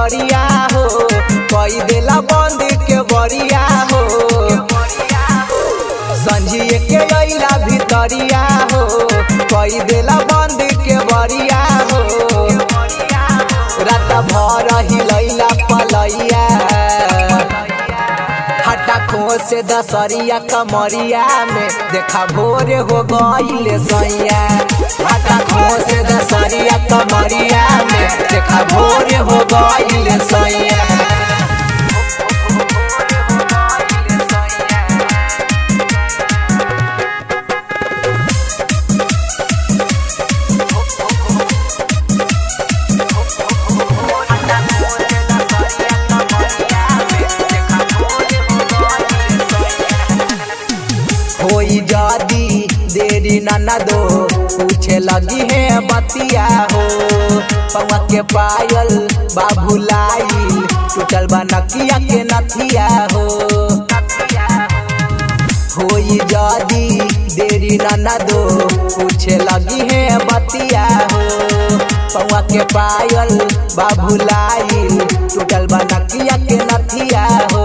भीतरिया हो कई देला बंद के बरिया हो संझिए के अइला भीतरिया हो कई देला बंद के बरिया हो रात भर हिलैला पलैया हटा खो से दसरिया कमरिया में देखा भोरे हो गईले सैया हटा खो से दसरिया कमरिया में देखा भोरे हो गईले सैया होई जादी देरी नाना दो पूछे लगी है बतिया हो पवा के पायल बाबू लाई टूटल बा नकिया के नथिया हो होई जादी देरी नाना दो पूछे लगी है बतिया हो पवा के पायल बाबू लाई टूटल बा नकिया के नथिया हो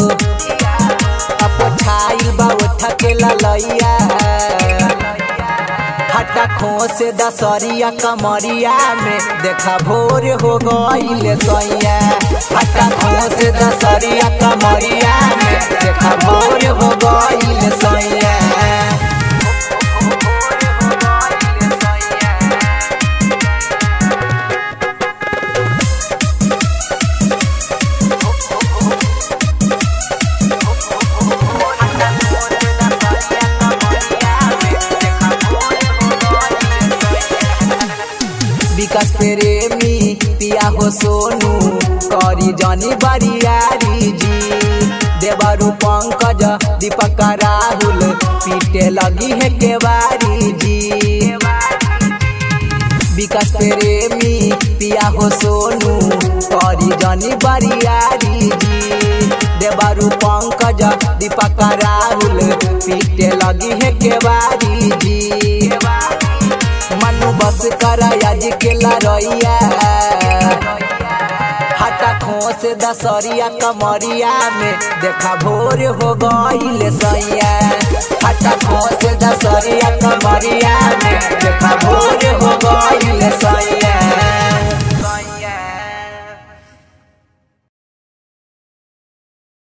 छाइल बा उठ के ललैया हटा खो से दसरिया कमरिया में देखा भोर हो गईले सैया हटा खो से दसरिया कमरिया में देखा भोर हो गईले सैया विकास प्रेमी पिया हो सोनू करी जनी बरियारी जी देवरु पंकज दीपक राहुल पीटे लगी है केवारी जी विकास प्रेमी पिया हो सोनू करी जनी बरियारी जी देवरु पंकज दीपक राहुल पीटे लगी है केवारी जी मनु बस कर आज के लड़ैया हटा खो से दसरिया कमरिया में देखा भोर हो गईले सैया हटा खो से दसरिया कमरिया में देखा भोर